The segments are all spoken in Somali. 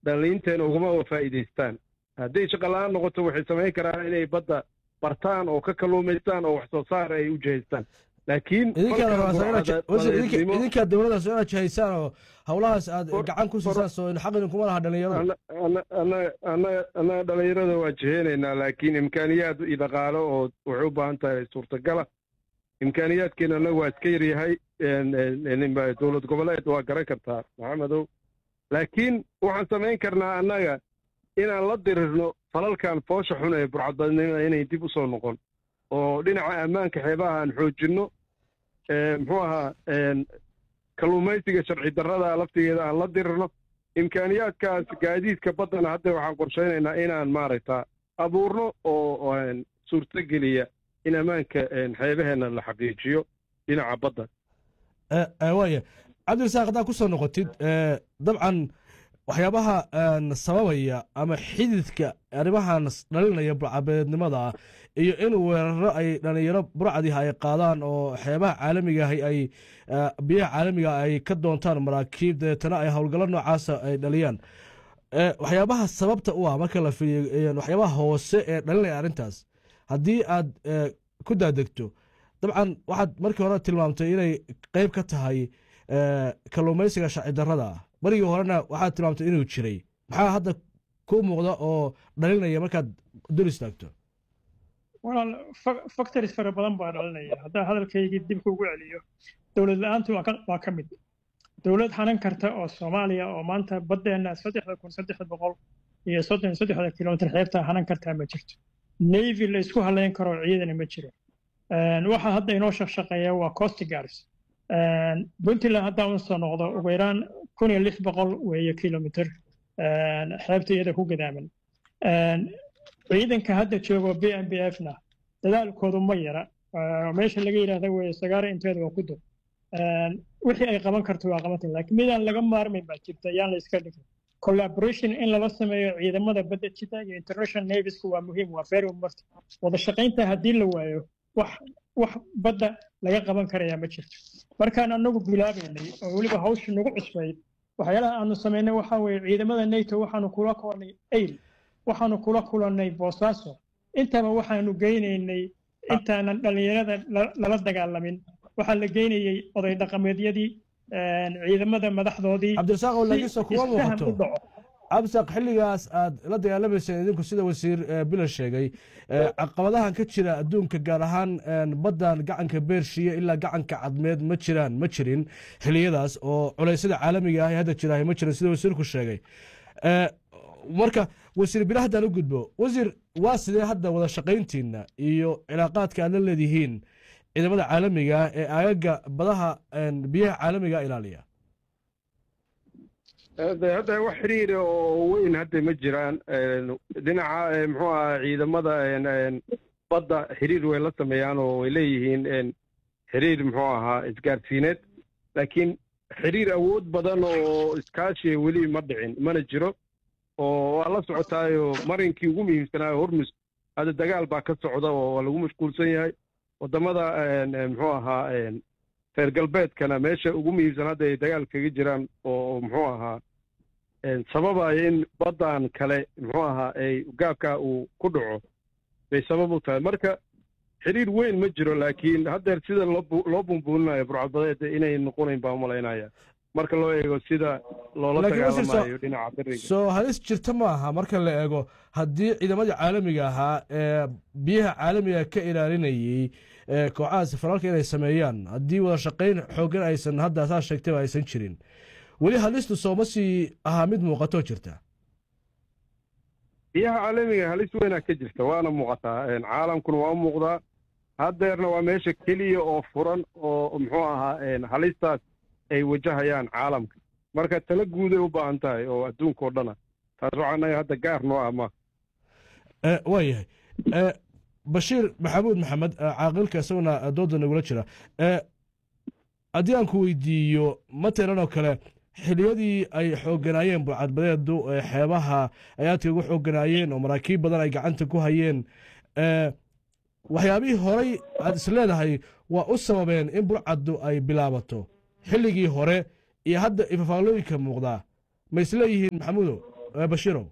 dhalliinteena ugama faa'iidaystaan hadday shaqala-aan noqoto waxay samayn karaan inay badda bartaan oo ka kalluumaystaan oo wax soo saar ay u jihaystaan laakiin idinkaa dowladdaas inaad jihaysaan oo howlahaas aad gacan ku siisaan soo xaq idinkuma laha dhalinyarada annaga dhalinyarada waa jiheynaynaa laakiin imkaaniyaad iyo dhaqaalo oo waxay u baahan tahay suurtagala imkaaniyaadkeena annaga waa iska yaryahay dowlad goboleed waa garan kartaa maxamedow laakiin waxaan samayn karnaa annaga inaan la dirirno falalkan foosha xun ee burcadbadnimada inay dib u soo noqon oo dhinaca ammaanka xeebaha aan xoojinno muxuu ahaa kalluumaysiga sharci darrada laftigeeda aan la dirirno imkaaniyaadkaas gaadiidka baddana hadda waxaan qorshaynaynaa inaan maaragta abuurno oo suurtogeliya in ammaanka xeebaheenna la xaqiijiyo dhinaca badda waaya cabdirasaaq haddaad ku soo noqotid dabcan waxyaabaha sababaya ama xididka arrimahan dhalinaya burcabeednimada iyo in weeraro ay dhalinyaro burcadiha ay qaadaan oo xeebaha caalamigaah ay biyaha caalamiga ay ka doontaan maraakiib dabeetana ay howlgallo noocaasa ay dhaliyaan waxyaabaha sababta u ah marka la fiiriyo waxyaabaha hoose ee dhalinaya arrintaas haddii aad ku daadegto dabcan waxaad markii hore tilmaamtay inay qeyb ka tahay kalluumaysiga sharci darrada ah marigii horena waxaad tilmaamtay inuu jiray maxaa hadda ku muuqda oo dhalinaya markaad dul istaagto walaal factories fara badan baa dhalinaya haddaan hadalkaygii dib kuugu celiyo dowlad la-aantu waa ka mid dowlad hanan karta oo soomaaliya oo maanta baddeenna saddexda kun saddexda boqol iyo soddon saddexda kilomitr xeebta hanan kartaa ma jirto navy la isku halayn karo ciidana ma jiro waxa hadda inoo shaqshaqeeya waa coast guards puntland haddaan usoo noqdo ugu yaraan kun iyo lix boqol weeye kilomitr xeebta iyada ku gadaaman ciidanka hadda joogo b m b f na dadaalkoodu ma yara meesha laga yidhaahda weye sagaara inteeda waa ku dur wixii ay qaban karto waa qabanta laakiin midaan laga maarmayn baa jirta yaan la iska dhigin collaboration in lala sameeyo ciidamada badda jita iyo international naviesku waa muhiim waa very important wada shaqaynta haddii la waayo wax wax badda laga qaban karayaa ma jirto markaan anagu bilaabaynay oo weliba hawsha nagu cusbayd waxyaalaha aanu samaynay waxaa weeye ciidamada nato waxaanu kula kulannay ayl waxaanu kula kulannay boosaaso intaba waxaanu geynaynay intaanan dhallinyarada lala dagaalamin waxaa la geynayey oday dhaqameedyadii ciidamada madaxdoodii cabdirasaaq oo lagiso kuma muuqato cabdisaaq xilligaas aad la dagaalamayseen idinku sida wasiir bila sheegay caqabadahan ka jira adduunka gaar ahaan baddan gacanka beershiya ilaa gacanka cadmeed ma jiraan ma jirin xiliyadaas oo culeysyada caalamiga ah ee hadda jira ma jirin sida wasiirku sheegay marka wasiir bila haddaan u gudbo wasiir waa sidee hadda wada shaqayntiina iyo cilaaqaadka aad la leedihiin ciidamada caalamiga ah ee aagaga badaha biyaha caalamiga ilaaliya hadda wax xiriira oo weyn hadda ma jiraan dhinaca muxuu aha ciidamada badda xiriir way la sameeyaan oo way leeyihiin xiriir muxuu ahaa isgaarsiineed laakiin xiriir awood badan oo iskaashiya weli ma dhicin mana jiro oo waa la socotaayo marinkii ugu muhiimsanaayo hormus hadda dagaal baa ka socda oo waa lagu mashquulsan yahay waddamada muxuu ahaa reer galbeedkana meesha ugu muhiimsan hadda ay dagaal kaga jiraan oo muxuu ahaa sababaya in baddan kale muxuu ahaa ay gaabka uu ku dhaco bay sabab u tahay marka xiriir weyn ma jiro laakiin haddeer sida loo bumbuulinayo burcadbadeed inay noqonayn baa umalaynaya marka loo eego sida loola dagaalamayo dhinaca beriga soo halis jirta ma aha marka la eego haddii ciidamadii caalamiga ahaa ee biyaha caalamiga ka ilaalinayey kooxahaas faraalka inay sameeyaan haddii wada shaqayn xooggan aysan hadda saa sheegtayba aysan jirin weli halistu sooma sii ahaa mid muuqatoo jirta biyaha caalamiga halis weynaa ka jirta waana muuqataa caalamkuna waa u muuqdaa haddeerna waa meesha keliya oo furan oo muxuu ahaa halistaas ay wajahayaan caalamka marka tala guuday u baahan tahay oo adduunka oo dhana taas waxaa naga hadda gaar noo ah ma waa yahay bashiir maxamuud maxamed caaqilka isaguna dooda nagula jira haddii aan ku weydiiyo matalan oo kale xiliyadii ay xoogganaayeen burcadbadeedu xeebaha ay aadka ugu xoogganaayeen oo maraakiib badan ay gacanta ku hayeen waxyaabihii horay aad is leedahay waa u sababeen in burcaddu ay bilaabato xilligii hore iyo hadda ifafaalooyinka muuqdaa ma isleeyihiin maxamuudow eh, bashiirow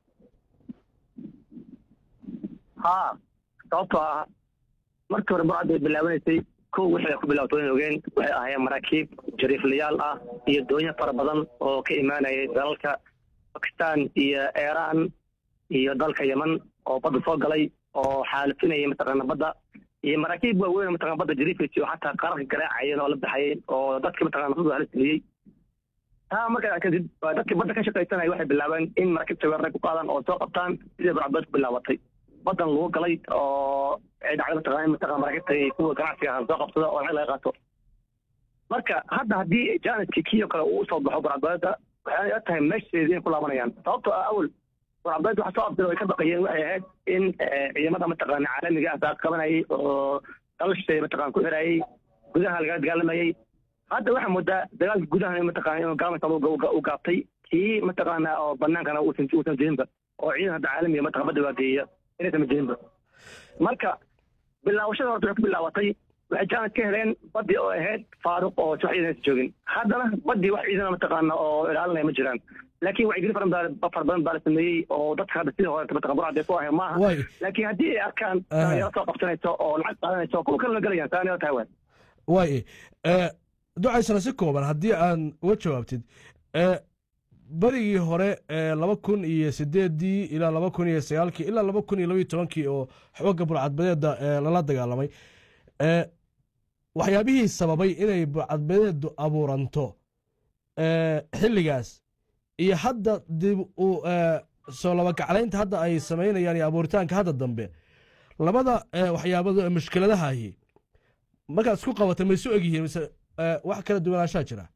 haa sababtoo ah markii hore burcad bay bilaabanaysay kow wixii ay ku bilaabato wayn ogeen waxay ahaayeen maraakiib jariiflayaal ah iyo doonyo fara badan oo ka imaanayay dalalka bakistan iyo iiraan iyo dalka yeman oo badda soo galay oo xaalifinayay mataqaana badda iyo maraakiib waaweyn oo mataqana badda jariifaysa oo xataa qararka garaacayeen oo la baxayeen oo dadka mataqana nafadu halisiliyey taa markaa kadib waa dadkii badda ka shaqaysanaya waxay bilaabeen in maraakiibta weeraray ku qaadaan oo soo qabtaan sidii burcadbeed ku bilaabatay badan lagu galay oo ay dhacday mataqana mataqana maraakiibta kuwa ganacsiga ahaan soo qabsada oo lacag laga qaato marka hadda haddii jaaniskii kii oo kale uu usoo baxo burcadbeeda waxay ila tahay meesheedii inay ku laabanayaan sababtoo ah awal burcadbeed waxa soo abdira ay ka baqayeen waxay ahayd in ciidamada mataqana caalamiga ah saa qabanayay oo dalashay mataqana ku xirayay gudaha lagala dagaalamayay hadda waxaa moodaa dagaalka gudaha mataqana inuu gaalmasa u gaabtay kii mataqaana oo banaankana uusan uusan jirinba oo ciidan hadda caalamiga mataqana badda waageeya inaysan jirinba marka bilaawashada horta waxay ku bilaabatay waxay jaanad ka heleen badii oo ahayd faaruq oo wax ciidan aysan joogin haddana badii wax ciidana mataqaana oo ilaalinaya ma jiraan laakiin wacyigelin fara badan fara badan baa la sameeyey oo dadka hadda sidii hore mataqana burcadee ku ahay maaha waay laakiin haddii ay arkaan dhalinyaro soo qabsanayso oo lacag qaadanayso kuwa kale la gelayaan saanila tahay waay waay eh, ducaysana si kooban haddii aan uga jawaabtid eh, berigii hore ee laba kun iyo sideedii ilaa laba kun iyo sagaalkii ilaa laba kun iyo labaiyo tobankii oo xoogga burcadbadeeda ee lala dagaalamay eh, waxyaabihii sababay inay burcadbadeedu abuuranto eh, xilligaas iyo hadda dib u eh, soo labagaclaynta hadda ay samaynayaan iyo abuuritaanka hadda dambe labada eh, waxyaabado ee mushkiladahahi markaad isku qabatay ma isu egyihiin mise eh, wax kala duwanaanshaa jira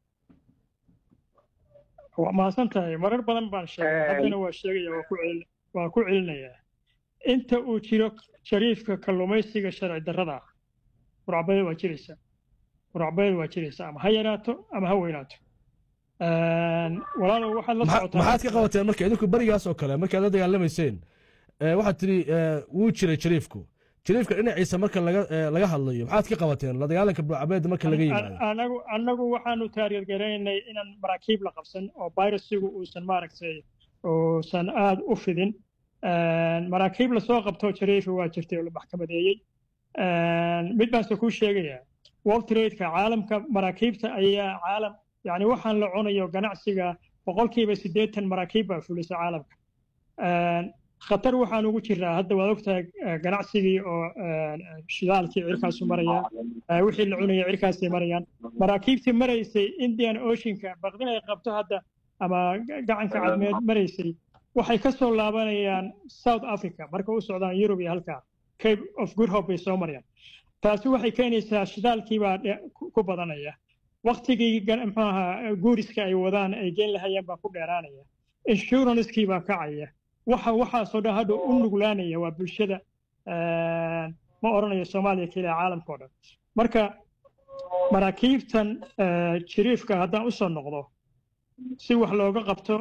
waa mahadsan tahay marar badan baan sheegay haddana waa sheegaya waa ku celin waa ku celinayaa inta uu jiro shariifka kalluumaysiga sharci darrada ah burcabada waa jiraysaa burcabada waa jiraysaa ama ha yaraato ama ha weynaato walaalow waxaad la Maxa- socotaa maxaad ka qabateen marka idinku berigaas oo kale markaad la dagaalamayseen eh, waxaad tidhi eh, wuu jiray jariifku jariifka dhinaciisa marka laga eh, laga hadlayo maxaad ka qabateen la dagaalanka burcabeeda marka laga yimaado anagu anagu waxaanu taariirgaraynay inaan maraakiib la qabsan oo virusigu uusan maaragtay uusan aada u fidin maraakiib lasoo qabto jariifi waa jirtay oo la maxkamadeeyey mid baanse kuu sheegayaa world tradeka caalamka maraakiibta ayaa caalam yani waxaan la cunayo ganacsiga boqolkiiba siddeetan maraakiib baa fulisa caalamka khatar waxaan ugu jiraa hadda waad ogtahay eh, ganacsigii oo eh, shidaalkii cirkaasu maraya eh, wixii la cunaya cirkaasay marayaan maraakiibtii maraysay indian oceanka baqdin ay qabto hadda ama ga- gacanka cadmeed maraysay waxay ka soo laabanayaan south africa marka u socdaan yurub iyo halkaa cape of good hope bay soo marayaan taasi waxay keenaysaa shidaalkii baa dhe- ku- ku badanaya waktigii gan- muxuu ahaa guuriska ay wadaan ay geen lahayeen baa ku dheeraanaya insurancekii baa kacaya waxa waxaasoo dhan hadda u nuglaanaya waa bulshada eh, ma odhanayo soomaaliya keliya caalamka oo dhan marka maraakiibtan eh, jiriifka haddaan u soo noqdo si wax looga qabto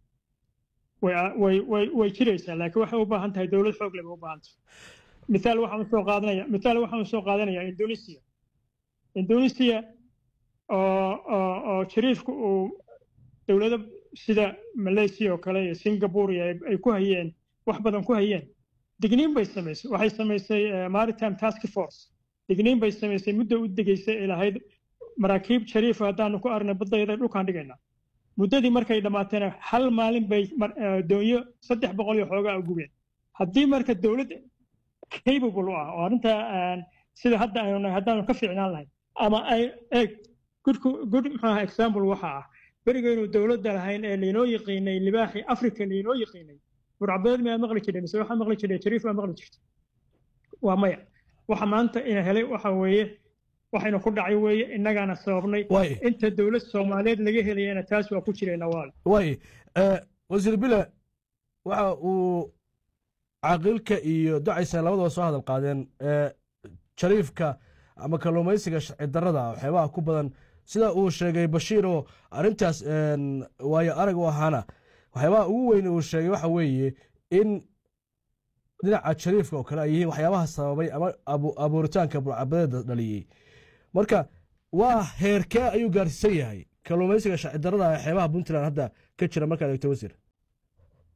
way way way way jiraysaa laakiin waxay u baahan tahay dowlad xoog leh bay u baahan tahay mithaal waxaan usoo qaadanaya mithaal waxaan usoo qaadanayaa indonesia indonesia oo oo oo jiriifku uu dowlado sida malaysia oo kale iyo singapore iyo ay- ay ku hayeen wax badan ku hayeen digniin bay samaysay waxay samaysay eh, maritime task force digniin bay samaysay muddo u degaysay ay lahayd maraakiib jariifa haddaanu ku aragnay baddayada dhulkaan dhigaynaa muddadii markay dhammaateena hal maalin bay mar- eh, doonyo saddex boqol iyo xoogaa u gubeen haddii marka dowlad capable u ah oo arrintaa aan sida hadda aynu nahay haddaanu ka fiicnaan lahayn ama ay eeg good good muxuu ahaa example waxa ah berigaynu dowladda lahayn ee laynoo yaqiinay libaaxii africa laynoo yaqiinay burcabeed miyaad maqli jirtay mise waxaa maqli jirtay jariif baa maqli jirtay waa maya waxa maanta ina helay waxa weeye waxaynu ku dhacay weeye innagaana sababnay waay inta dowlad soomaaliyeed laga helayana taas waa ku jirayna waale waay eh, wasiir bile waxa uu caaqilka iyo ducaysa labadaba soo hadal qaadeen eh, jariifka ama kalluumaysiga sharci darrada waxyaabaha ku badan sida uu sheegay bashiir oo arrintaas een, waayo arag u ahaana waxyaabaha ugu weyn uu sheegay waxa weeye in dhinaca jariifka oo kale ay yihiin waxyaabaha sababay ama abu- abuuritaanka burcabadeeda dhaliyey marka waa heerkee ayuu gaarsiisan yahay kalluumaysiga sharci darrada ee xeebaha puntland hadda ka jira markaad eegto wasiir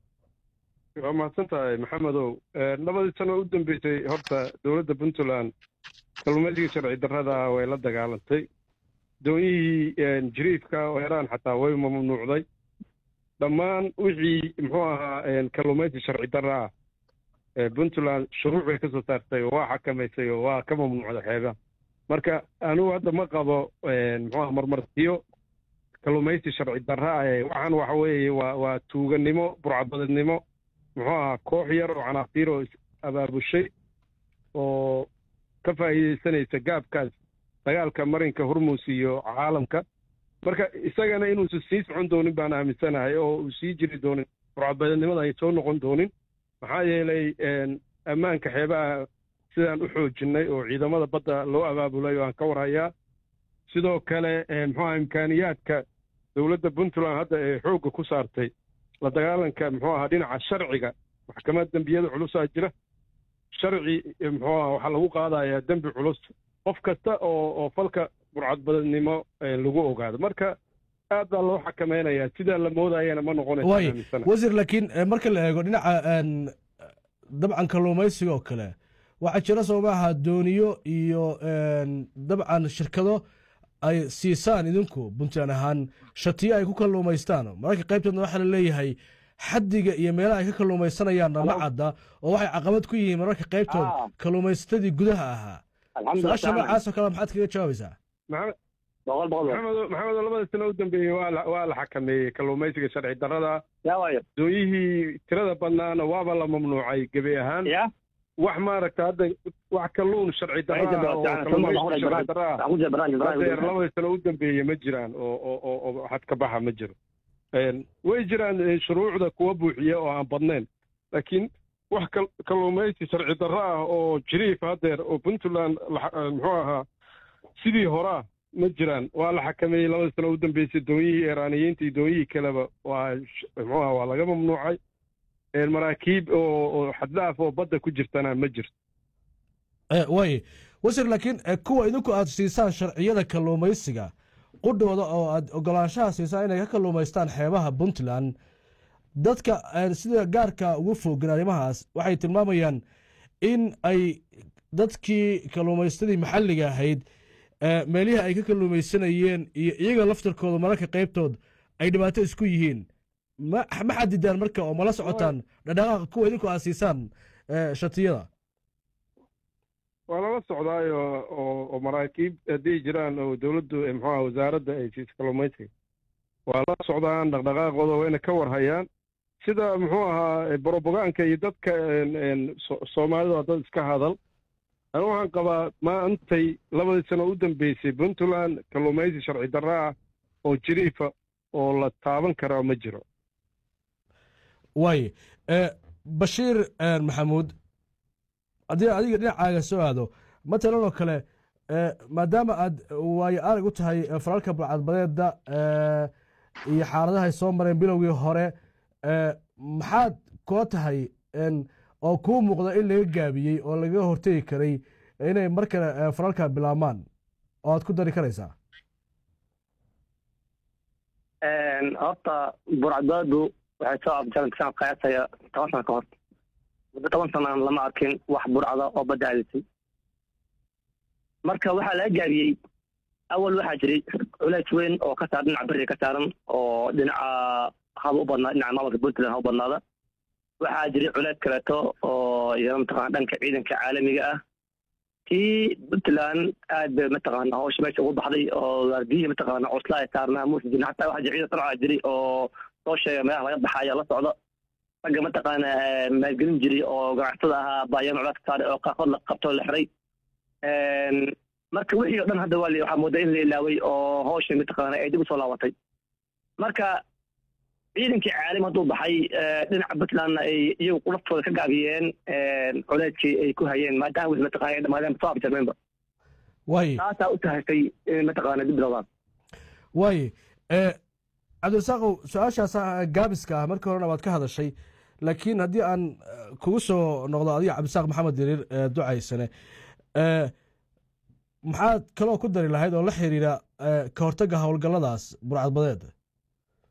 waa mahadsan tahay maxamedow labadii sano u dambeysay horta dowladda puntland kalluumaysiga sharci darrada way la dagaalantay doonyihii jiriifka oo iraan xataa way mamnuucday dhammaan wixii muxuu ahaa kalluumaysi sharci darra ah puntland shuruuc bay ka soo saartay oo waa xakamaysay oo waa ka mamnuucday xeebaha marka anigu hadda ma qabo muxuu aha marmarsiyo kalluumaysi sharci darra ah waxaan waxa weeye waa waa tuuganimo burcadbadeednimo muxuu ahaa koox yar oo canaaqtiir oo abaabushay oo ka faa'iidaysanaysa gaabkaas dagaalka marinka hormuus iyo caalamka marka isagana inuusan sii socon doonin baan aaminsanahay oo uu sii jiri doonin burcadbadeednimada ay soo noqon doonin maxaa yeelay ammaanka xeebaha sidaan u xoojinnay oo ciidamada badda loo abaabulay oo aan ka warhayaa sidoo kale muxuuaha imkaaniyaadka dowladda puntland hadda ee xoogga ku saartay la dagaalanka muxuu ahaa dhinaca sharciga maxkamad dembiyada culusaa jira sharci muxuu aha waxaa lagu qaadayaa dembi culus qof kasta oo oo falka burcadbadeednimo lagu ogaado marka aad baa loo xakamaynayaa sidaa la moodayana ma waay noqonaysa wasiir laakiin marka la eego dhinaca dabcan kalluumaysiga oo kale waxaa jira soo maaha dooniyo iyo dabcan shirkado ay siisaan idinku puntland ahaan shatiyo ay ku kalluumaystaan mararka qaybteedna waxaa la leeyahay xaddiga iyo meelaha ay ka kalluumaysanayaan ma cadda oo waxay caqabad ku yihiin mararka qaybtood kalluumaysatadii gudaha ahaa su-aasha noocaasoo kale maxaad kaga jawaabaysaa maxamedo maxamedo labada sano u dambeeyey waa la waa la xakameeyey kalluumaysiga sharci darrada doonyihii tirada badnaana waaba la mamnuucay gebi ahaan wax maaragta hadda wax kalluun sharci darra oo kalluumaysiga sharci darra hadeer labada sano u dambeeye ma jiraan oo oo oo oo xad ka baxa ma jiro way jiraan shuruucda kuwa buuxiya oo aan badnayn laakiin wax kalluumaysi sharci darro ah oo jiriif hadeer oo puntland muxuu ahaa sidii horaa ma jiraan waa la xakameeyey labada sano u dambeysay doonyihii iiraaniyiinta iyo doonyihii kaleba waa muxuu aha waa laga mamnuucay maraakiib oo oo xaddaaf oo badda ku jirtana ma jirto waay wasiir laakiin kuwa idinku aad siisaan sharciyada kalluumaysiga qudhooda oo aad ogolaanshaha siisaan inay ka kalluumaystaan xeebaha puntland dadka sida gaarka ugu fogan arrimahaas waxay tilmaamayaan in ay dadkii kalluumaystadii maxalliga ahayd meelihii ay ka kalluumaysanayeen iyo iyaga laftarkooda mararka qaybtood ay dhibaato isku yihiin ma ma xadidaan marka oo mala socotaan dhadhaqaaqa kuwa idinku aad siisaan shatiyada waa lala socdaayo oo oo maraakiib hadday jiraan oo dowladdu muxuuaha wasaaradda ay siiso kalluumaysiga waa la socdaan dhaqdhaqaaqooda wayna ka warhayaan sida muxuu ahaa brobogaanka iyo dadka soomaalida waa dad iska hadal anu waxaan qabaa maantay labadii sano u dambeysay puntland kalluumaysi sharci darra ah oo jiriifa oo la taaban karaa ma jiro waay bashiir maxamuud haddii adiga dhinacaaga soo aado matalan oo kale maadaama aad waayo arag u tahay falalka burcadbadeeda iyo xaaladahay soo mareen bilowgii hore maxaad kula tahay oo kuu muuqda in laga gaabiyey oo lagaga hortegi karay inay mar kale falalka bilaabmaan oo aad ku dari karaysaa horta burcadbadeedu waxay soo abjaran qiyaasaya toban sano ka hor muddo toban sanaan lama arkin wax burcada oo badda aadisay marka waxaa laga gaabiyey awal waxaa jiray culays weyn oo ka saaran dhinaca beriga ka saaran oo dhinaca haba u badnaa dhinaca maamulka puntland ha u badnaada waxaa jiray culays kaleeto oo iyana mataqana dhanka ciidanka caalamiga ah tii puntland aad bay mataqaana hawsha meesha ugu baxday oo waardiyihii mataqaana cusla ay saarnaa muusa jirin hataa waxaa jira ciidan sarca jiray oo soo sheega meelaha laga baxaya la socda ragga mataqaana maalgelin jiray oo ganacsatada ahaa baayaan culays ka saaray oo qaarkood la qabtoo la xiray marka wixii o dhan hadda waa waxaa moodaa in la ilaaway oo hawsha mataqaana ay dib usoo laabatay marka ciidankii caalim hadduu baxay dhinaca puntlandna ay iyagu laftooda ka gaabiyeen culeyskii ay ku hayeen maadaama wixii mataqana ay dhamaadeen soo abjarmeenba waay taasaa u tahaysay in mataqaana dib bilowdaan waay cabdirasaaqow su-aashaas gaabiska ah markii horena waad ka hadashay laakiin haddii aan kugu soo noqdo adiga cabdisaaq maxamed diriir ducaysane maxaad kaloo ku dari lahayd oo la xiriira ka hortagga howlgalladaas burcadbadeed